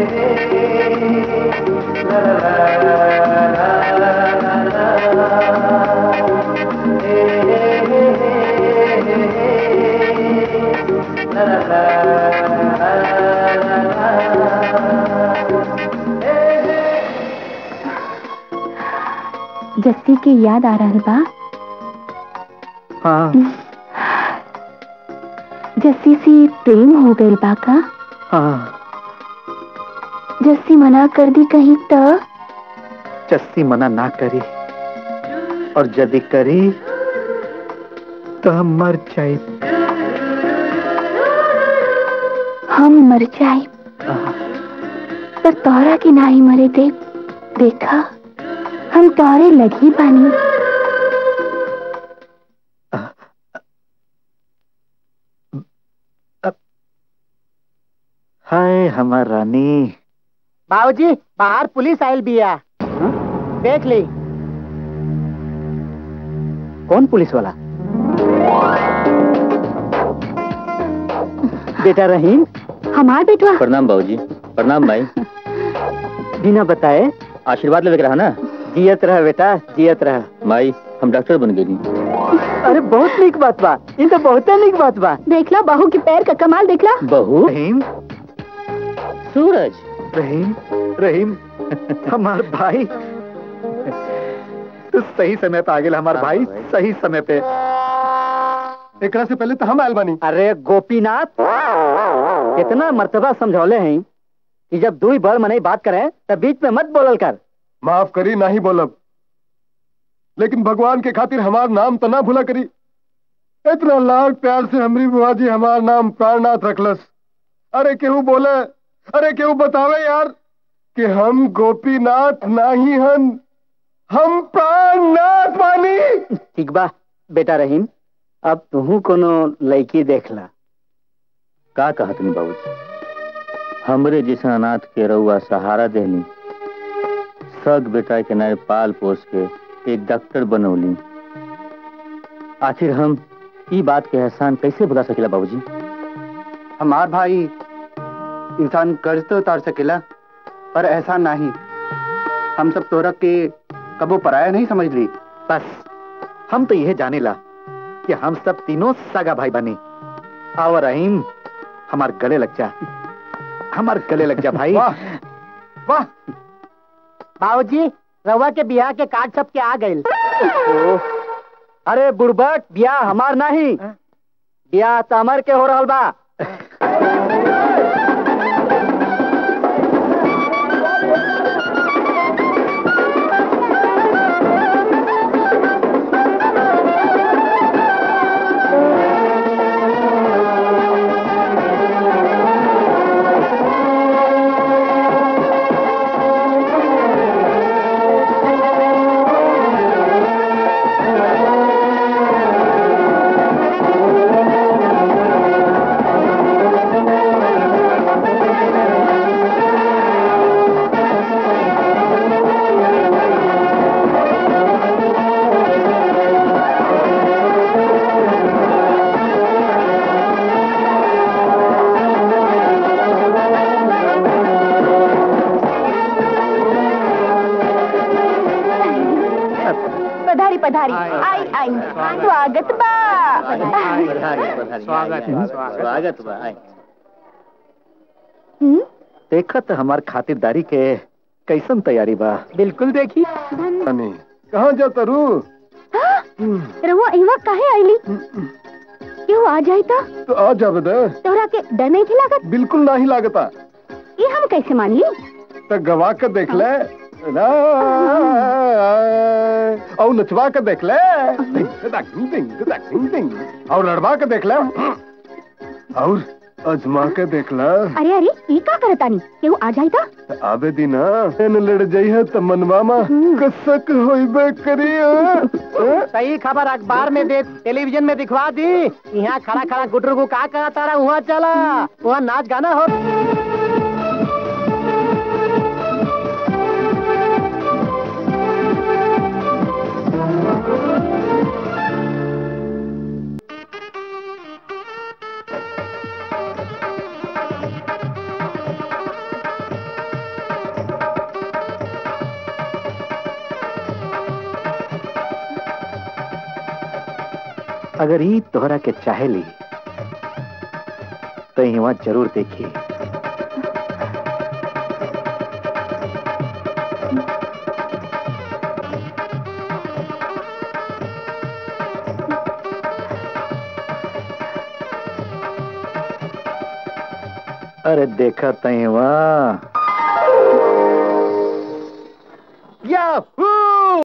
जस्सी के याद आ रहल बा हाँ जस्सी से प्रेम हो गइल बा का हाँ जस्सी मना कर दी कहीं तो चस्सी मना ना करी और यदि करी तो हम मर जाए हम मर जाए पर तोहरा के नाही मरे दे देखा हम तोरे लगी बानी हाय हमार रानी बाबूजी बाहर पुलिस आयल बिया देख ली कौन पुलिस वाला बेटा रहीम हमार बेटवा प्रणाम बाबूजी प्रणाम भाई बिना बताए आशीर्वाद लेके रहा ना जियत रह बेटा जियत रह माई हम डॉक्टर बन गई अरे बहुत नीक बात बा इन तो बहुत नीक बात बा देखला बहू के पैर का कमाल देखला बहू रहीम सूरज रहीम रहीम हमार भाई तू सही समय पे आ गेल हमार भाई सही समय पे एकरा से पहले तो हम आयल बानी अरे गोपीनाथ कितना मर्तबा समझौले हैं कि जब दुई बड़ मने बात करें तब बीच में मत बोलल कर माफ करी ना ही बोलब लेकिन भगवान के खातिर हमार नाम तो ना भूला करी इतना लाड प्यार से हमरी बुआ जी हमार नाम प्राणनाथ रखलस अरे केहू बोले अरे केहू बतावे यार कि हम गोपीनाथ नाही हन हम प्राणनाथ बानी ठीक बा बेटा रहीम अब तू कोनो लड़की देख ला का कहा तुम बाबूजी हमरे जैसा अनाथ के रउआ सहारा देली सग बेटा के नए पाल पोस के एक डॉक्टर बनौली आखिर हम ई बात के एहसान कैसे भुला सकेला बाबूजी हमार भाई इंसान कर्ज तो उतार सकेला पर ऐसा नहीं हम सब तोरा के कबो पराया नहीं समझ ली बस हम तो यह जाने ला कि हम सब तीनों सगा भाई बने आओ रहीम हमार गले लग जा हमार गले लग जा भाई वाह वाह बाबूजी रवा के बियाह के कार्ड छप के आ गइल अरे बुड़बक बिया हमार नहीं बिया तमर के हो रहल बा पधारी पधारी आई आई स्वागत बा स्वागत स्वागत बा आए। हम्म? देखत हमार खातिरदारी के कैसन तैयारी बा बिल्कुल देखी बानी कहाँ जाता रू रहुआ इवा काहे आईली क्यों आ जाई तो तो आ जा बदे तोहरा के डर नहीं थी लागत बिल्कुल नहीं लागता ये हम कैसे मान ली तो गवा के देख ले ना और नचवा के देख ले डिंग दक डिंग दक डिंग डिंग और लड़वा के देख ले और अजमा के देख ले अरे अरे ये का करतानी क्यों आ जाई तो तो आबे दिन एन लड़ जाई है तो मनवा मा कसक होइबे करी हाँ? हाँ? सही खबर अखबार में दे टेलीविजन में दिखवा दी यहाँ खड़ा खड़ा गुटरू को का कहा तारा वहाँ चला वहाँ नाच गाना हो अगर ई तोहरा के चाहे ली तो यहाँ जरूर देखिए अरे देखा तई वहाँ याहू